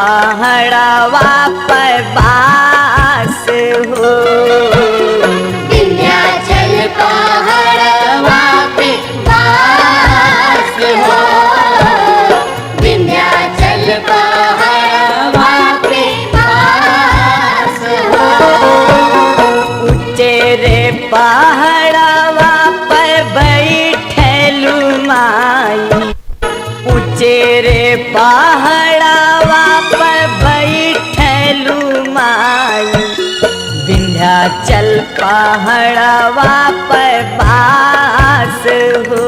पहाड़वा पर बास हो विंध्याचल पहाड़वा पे वास हो विंध्याचल पहाड़वा पे वास हो उचेरे पहाड़वा पर बैठलू माई उचेरे पहाड़वा पर बैठलू माई विंध्याचल पहाड़वा पर बास हो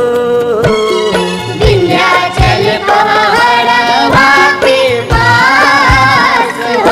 विंध्याचल पहाड़वा पे वास हो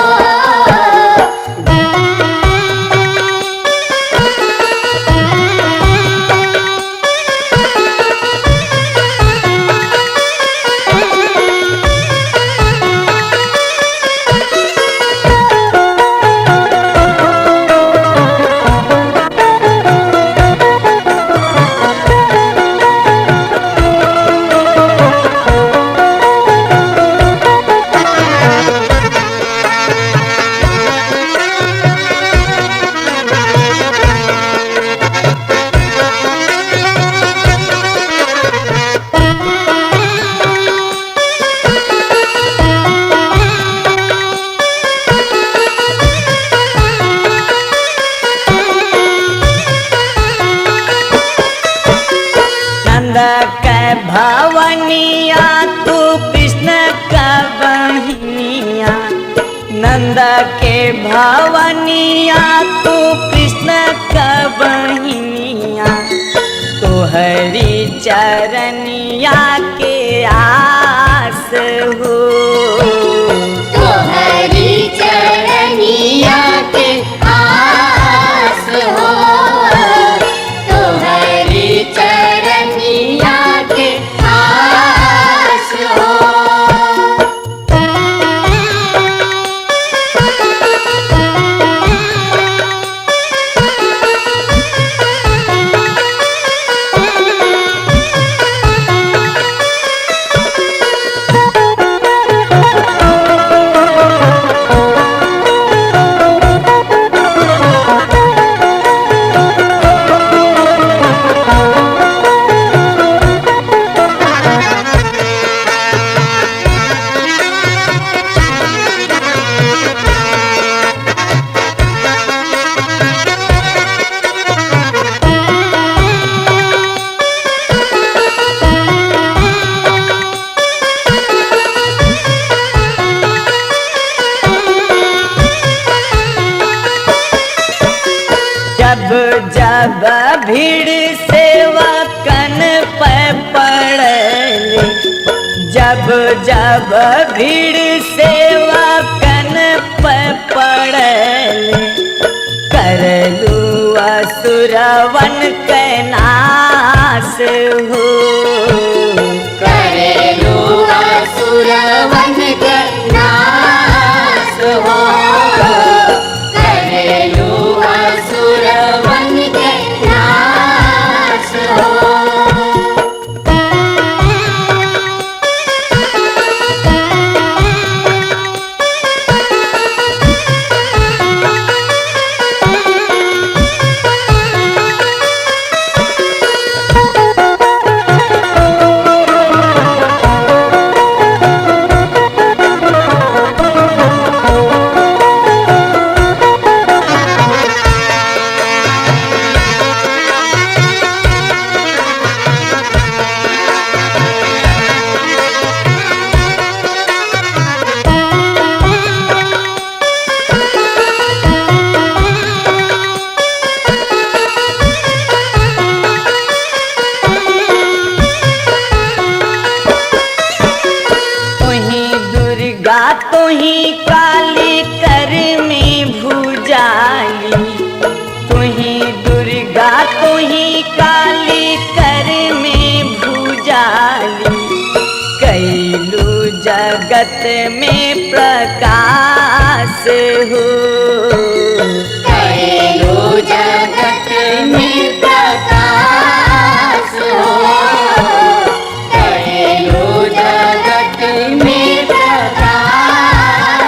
नंद के भवनिया तू कृष्ण का बहिनिया नंद के भवनिया तू कृष्ण का बहिनिया तोहरी चरनिया के आस हो तोहरी चरनिया के आस हो तोहरी चरनिया के आस हो जब जब भीड़ सेवा कन पे पड़ले जब जब भीड़ सेवा कन पे पड़ले करलू असुरवन के नाश हो करेलू असुरवन के नाश हो करेलू असुरवन के नाश हो तुही दुर्गा तुही काली कर में भूजाली तुही दुर्गा तुही काली कर में भूजाली कैलू जगत में प्रकाश हो करेलू जगत में प्रकाश हो करेलू जगत में प्रकाश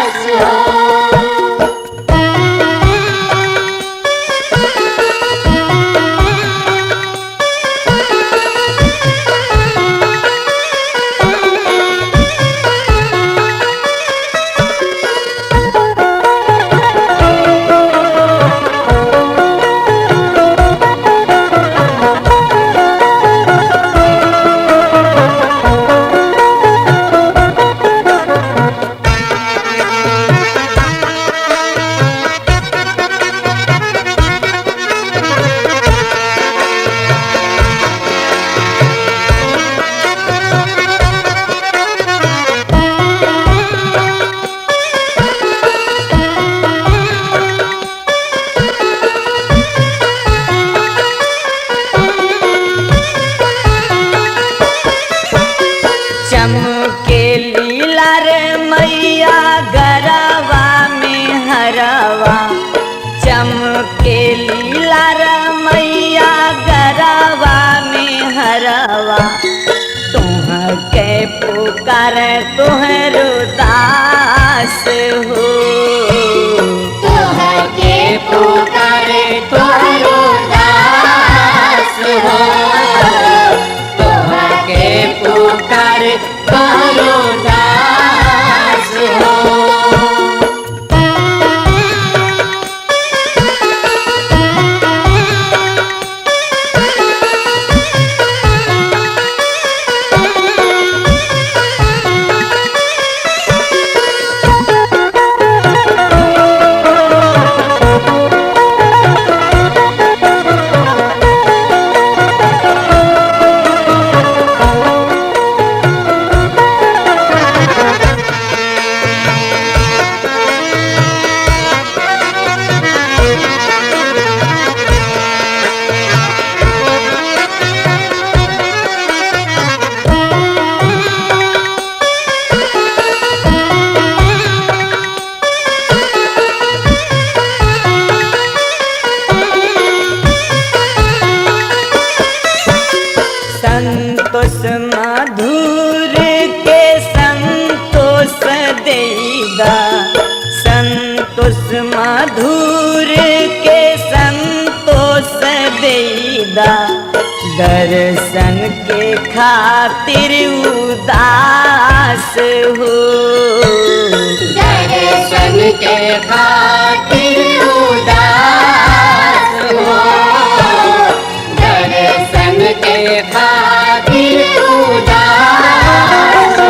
पुकार तोहरो दास हो तोहके पुकारे तोहरो दास हो तोहके पुकारे तोहरो दास हो संतोष मधुर के संतोष देगा संतोष मधुर के संतोष देगा दर्शन के खातिर उदास हो दर्शन के खातिर उदास हो दर्शन के खातिर उदास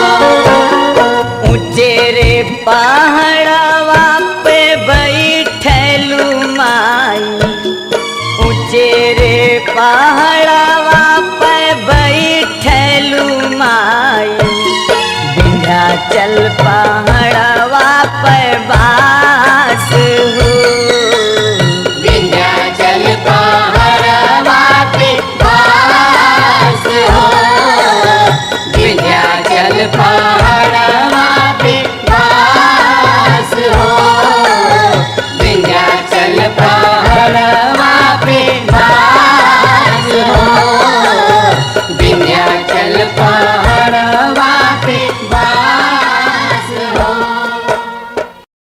हो ऊंचेरे पहाड़वा पे बैठलू माई ऊंचेरे पहाड़वा पे बैठलू माई विंध्याचल पहाड़